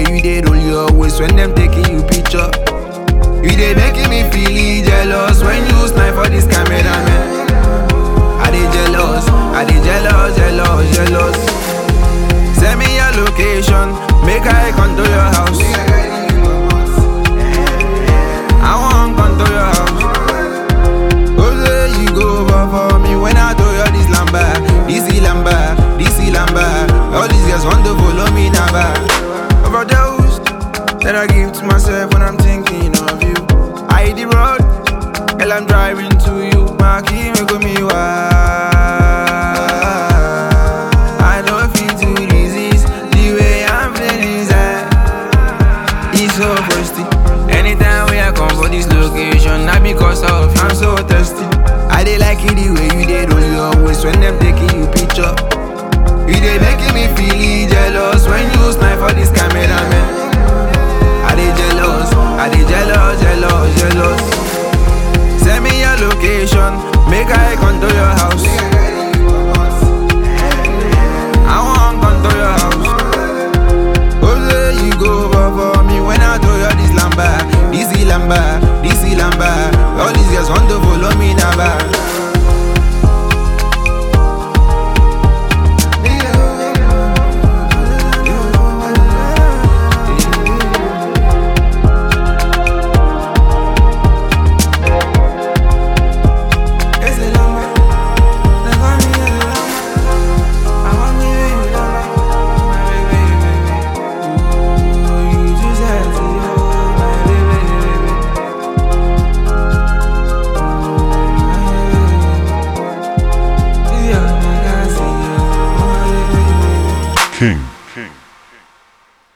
you dey roll your waist when them taking you picture. You dey making me feel jealous when you snipe for this cameraman. I dey jealous, I dey jealous, jealous, jealous. Send me your location, make I come to your house. I want come to your house. Oh, say you go over for me when I do you this lamba, this lamba, this lamba. All these girls want to follow me now. Overdose that I give to myself when I'm thinking of you. I hit the road, hell I'm driving to you. My key make me wild. I don't feel to resist the way I'm feeling inside. It's so thirsty. Anytime we I come for this location, not because of I'm so thirsty. I dey like it the way you dey roll your waist when them taking you picture. You dey making me feel jealous when you snipe for this cameraman. I dey jealous, I dey jealous, jealous, jealous. Send me your location, make I come to your house. I want come to your house. Oh, say you go over for me when I do you this lamba, this lamba, this lamba. All these girls want to follow me now. Ese lamba, le va a mi el lamba. I want me baby lamba, my baby, baby. Ooh, you too sexy, oh my baby, baby. Ooh, my baby, baby. Yeah, my God, see you, oh my baby, baby. King